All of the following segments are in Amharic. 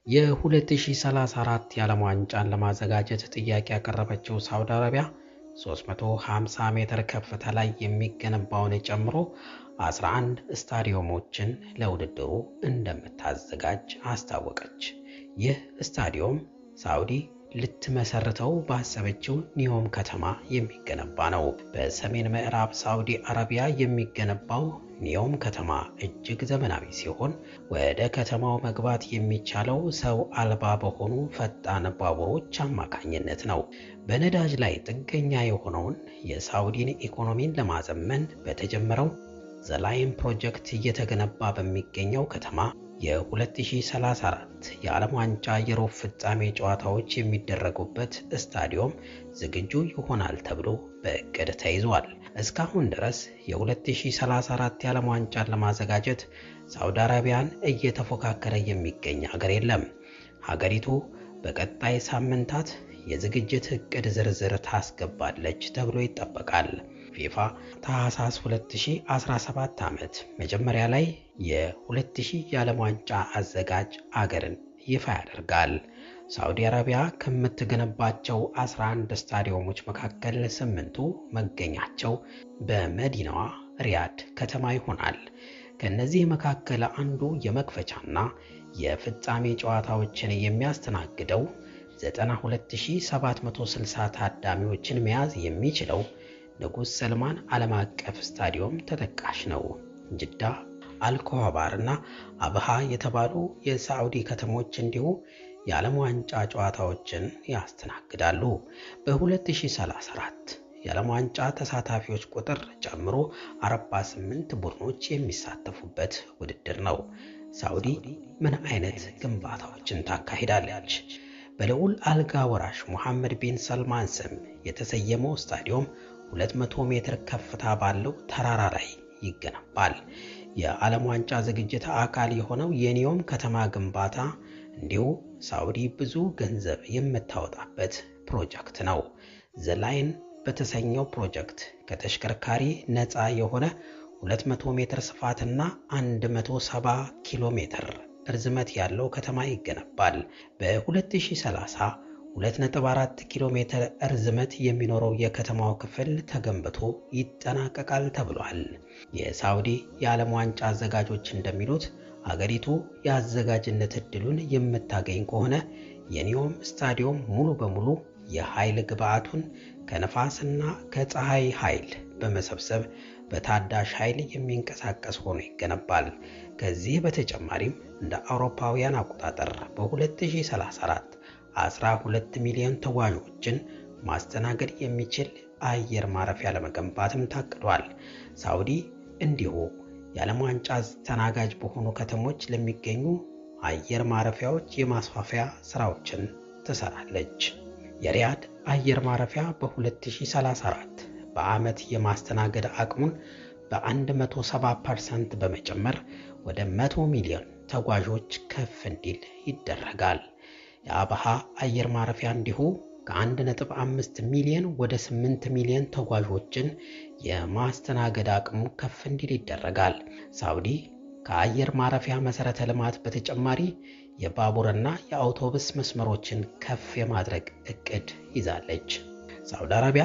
የ2034 የዓለም ዋንጫን ለማዘጋጀት ጥያቄ ያቀረበችው ሳውዲ አረቢያ 350 ሜትር ከፍታ ላይ የሚገነባውን ጨምሮ 11 ስታዲየሞችን ለውድድሩ እንደምታዘጋጅ አስታወቀች። ይህ ስታዲየም ሳውዲ ልትመሰርተው ባሰበችው ኒዮም ከተማ የሚገነባ ነው። በሰሜን ምዕራብ ሳውዲ አረቢያ የሚገነባው ኒዮም ከተማ እጅግ ዘመናዊ ሲሆን ወደ ከተማው መግባት የሚቻለው ሰው አልባ በሆኑ ፈጣን ባቡሮች አማካኝነት ነው። በነዳጅ ላይ ጥገኛ የሆነውን የሳውዲን ኢኮኖሚን ለማዘመን በተጀመረው ዘላይን ፕሮጀክት እየተገነባ በሚገኘው ከተማ የ2034 የዓለም ዋንጫ የሩብ ፍጻሜ ጨዋታዎች የሚደረጉበት ስታዲየም ዝግጁ ይሆናል ተብሎ በእቅድ ተይዟል። እስካሁን ድረስ የ2034 የዓለም ዋንጫን ለማዘጋጀት ሳውዲ አረቢያን እየተፎካከረ የሚገኝ ሀገር የለም። ሀገሪቱ በቀጣይ ሳምንታት የዝግጅት እቅድ ዝርዝር ታስገባለች ተብሎ ይጠበቃል። ፊፋ ታህሳስ 2017 ዓመት መጀመሪያ ላይ የ2000 የዓለም ዋንጫ አዘጋጅ አገርን ይፋ ያደርጋል። ሳዑዲ አረቢያ ከምትገነባቸው 11 ስታዲየሞች መካከል ስምንቱ መገኛቸው በመዲናዋ ሪያድ ከተማ ይሆናል። ከእነዚህ መካከል አንዱ የመክፈቻና የፍጻሜ ጨዋታዎችን የሚያስተናግደው 92760 ታዳሚዎችን መያዝ የሚችለው ንጉሥ ሰልማን ዓለም አቀፍ ስታዲየም ተጠቃሽ ነው። ጅዳ፣ አልኮባር እና አብሃ የተባሉ የሳዑዲ ከተሞች እንዲሁ የዓለም ዋንጫ ጨዋታዎችን ያስተናግዳሉ። በ2034 የዓለም ዋንጫ ተሳታፊዎች ቁጥር ጨምሮ 48 ቡድኖች የሚሳተፉበት ውድድር ነው። ሳዑዲ ምን አይነት ግንባታዎችን ታካሂዳለች? በልዑል አልጋ ወራሽ ሙሐመድ ቢን ሰልማን ስም የተሰየመው ስታዲየም 200 ሜትር ከፍታ ባለው ተራራ ላይ ይገነባል። የዓለም ዋንጫ ዝግጅት አካል የሆነው የኒዮም ከተማ ግንባታ እንዲሁ ሳዑዲ ብዙ ገንዘብ የምታወጣበት ፕሮጀክት ነው። ዘላይን በተሰኘው ፕሮጀክት ከተሽከርካሪ ነፃ የሆነ 200 ሜትር ስፋትና 170 ኪሎ ሜትር እርዝመት ያለው ከተማ ይገነባል። በ2030 2.4 ኪሎ ሜትር እርዝመት የሚኖረው የከተማው ክፍል ተገንብቶ ይጠናቀቃል ተብሏል። የሳዑዲ የዓለም ዋንጫ አዘጋጆች እንደሚሉት አገሪቱ የአዘጋጅነት ዕድሉን የምታገኝ ከሆነ የኒዮም ስታዲየም ሙሉ በሙሉ የኃይል ግብዓቱን ከነፋስና ከፀሐይ ኃይል በመሰብሰብ በታዳሽ ኃይል የሚንቀሳቀስ ሆኖ ይገነባል። ከዚህ በተጨማሪም እንደ አውሮፓውያን አቆጣጠር በ2034 12 ሚሊዮን ተጓዦችን ማስተናገድ የሚችል አየር ማረፊያ ለመገንባትም ታቅዷል። ሳዑዲ እንዲሁ የዓለም ዋንጫ አስተናጋጅ በሆኑ ከተሞች ለሚገኙ አየር ማረፊያዎች የማስፋፊያ ስራዎችን ትሰራለች። የሪያድ አየር ማረፊያ በ2034 በዓመት የማስተናገድ አቅሙን በ170 ፐርሰንት በመጨመር ወደ 100 ሚሊዮን ተጓዦች ከፍ እንዲል ይደረጋል። የአብሃ አየር ማረፊያ እንዲሁ ከ1.5 ሚሊዮን ወደ 8 ሚሊዮን ተጓዦችን የማስተናገድ አቅሙ ከፍ እንዲል ይደረጋል። ሳዑዲ ከአየር ማረፊያ መሠረተ ልማት በተጨማሪ የባቡርና የአውቶቡስ መስመሮችን ከፍ የማድረግ እቅድ ይዛለች። ሳዑዲ አረቢያ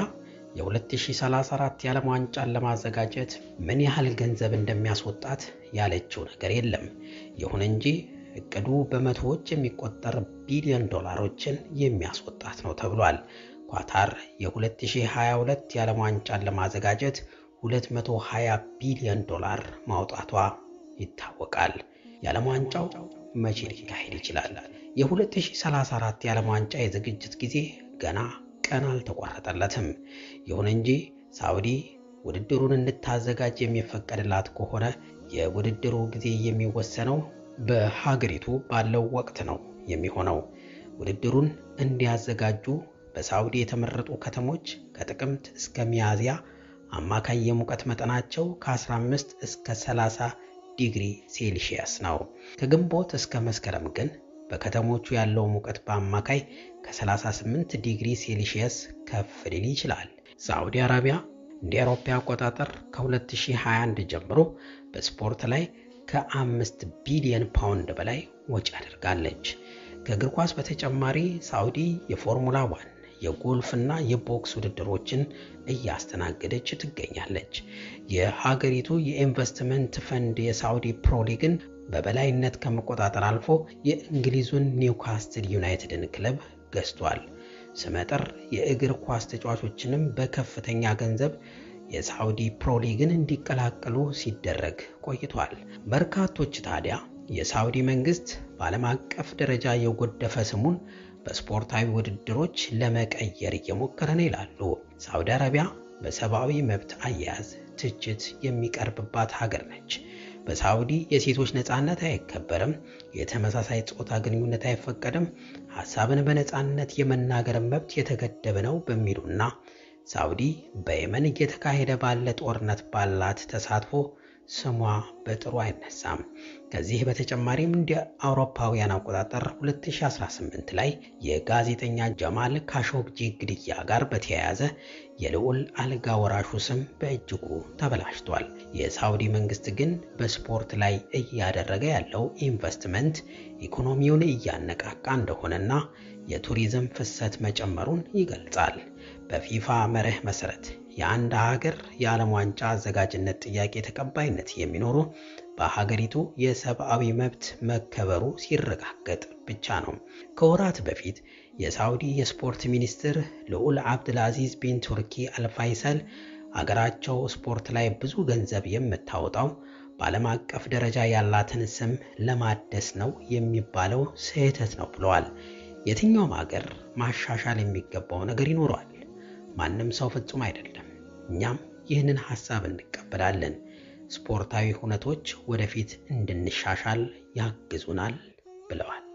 የ2034 የዓለም ዋንጫን ለማዘጋጀት ምን ያህል ገንዘብ እንደሚያስወጣት ያለችው ነገር የለም። ይሁን እንጂ እቅዱ በመቶዎች የሚቆጠር ቢሊዮን ዶላሮችን የሚያስወጣት ነው ተብሏል። ኳታር የ2022 የዓለም ዋንጫን ለማዘጋጀት 220 ቢሊዮን ዶላር ማውጣቷ ይታወቃል። የዓለም ዋንጫው መቼ ሊካሄድ ይችላል? የ2034 የዓለም ዋንጫ የዝግጅት ጊዜ ገና ቀን አልተቆረጠለትም። ይሁን እንጂ ሳዑዲ ውድድሩን እንድታዘጋጅ የሚፈቀድላት ከሆነ የውድድሩ ጊዜ የሚወሰነው በሀገሪቱ ባለው ወቅት ነው የሚሆነው። ውድድሩን እንዲያዘጋጁ በሳዑዲ የተመረጡ ከተሞች ከጥቅምት እስከ ሚያዝያ አማካይ የሙቀት መጠናቸው ከ15 እስከ 30 ዲግሪ ሴልሺየስ ነው። ከግንቦት እስከ መስከረም ግን በከተሞቹ ያለው ሙቀት በአማካይ ከ38 ዲግሪ ሴልሺየስ ከፍ ሊል ይችላል። ሳዑዲ አረቢያ እንደ አውሮፓ አቆጣጠር ከ2021 ጀምሮ በስፖርት ላይ ከአምስት ቢሊዮን ፓውንድ በላይ ወጪ አድርጋለች። ከእግር ኳስ በተጨማሪ ሳዑዲ የፎርሙላ ዋን የጎልፍና የቦክስ ውድድሮችን እያስተናገደች ትገኛለች። የሀገሪቱ የኢንቨስትመንት ፈንድ የሳዑዲ ፕሮ ሊግን በበላይነት ከመቆጣጠር አልፎ የእንግሊዙን ኒውካስትል ዩናይትድን ክለብ ገዝቷል። ስመጥር የእግር ኳስ ተጫዋቾችንም በከፍተኛ ገንዘብ የሳዑዲ ፕሮ ሊግን እንዲቀላቀሉ ሲደረግ ቆይቷል። በርካቶች ታዲያ የሳዑዲ መንግስት በዓለም አቀፍ ደረጃ የጎደፈ ስሙን በስፖርታዊ ውድድሮች ለመቀየር እየሞከረ ነው ይላሉ። ሳዑዲ አረቢያ በሰብአዊ መብት አያያዝ ትችት የሚቀርብባት ሀገር ነች። በሳዑዲ የሴቶች ነፃነት አይከበርም፣ የተመሳሳይ ጾታ ግንኙነት አይፈቀድም፣ ሀሳብን በነፃነት የመናገር መብት የተገደበ ነው በሚሉና ሳዑዲ በየመን እየተካሄደ ባለ ጦርነት ባላት ተሳትፎ ስሟ በጥሩ አይነሳም። ከዚህ በተጨማሪም እንደ አውሮፓውያን አቆጣጠር 2018 ላይ የጋዜጠኛ ጀማል ካሾግጂ ግድያ ጋር በተያያዘ የልዑል አልጋ ወራሹ ስም በእጅጉ ተበላሽቷል። የሳዑዲ መንግስት ግን በስፖርት ላይ እያደረገ ያለው ኢንቨስትመንት ኢኮኖሚውን እያነቃቃ እንደሆነና የቱሪዝም ፍሰት መጨመሩን ይገልጻል። በፊፋ መርህ መሰረት የአንድ ሀገር የዓለም ዋንጫ አዘጋጅነት ጥያቄ ተቀባይነት የሚኖሩ በሀገሪቱ የሰብአዊ መብት መከበሩ ሲረጋገጥ ብቻ ነው። ከወራት በፊት የሳዑዲ የስፖርት ሚኒስትር ልዑል አብድልአዚዝ ቢን ቱርኪ አልፋይሰል አገራቸው ስፖርት ላይ ብዙ ገንዘብ የምታወጣው በዓለም አቀፍ ደረጃ ያላትን ስም ለማደስ ነው የሚባለው ስህተት ነው ብለዋል። የትኛውም ሀገር ማሻሻል የሚገባው ነገር ይኖረዋል። ማንም ሰው ፍጹም አይደለም። እኛም ይህንን ሐሳብ እንቀበላለን። ስፖርታዊ ሁነቶች ወደፊት እንድንሻሻል ያግዙናል ብለዋል።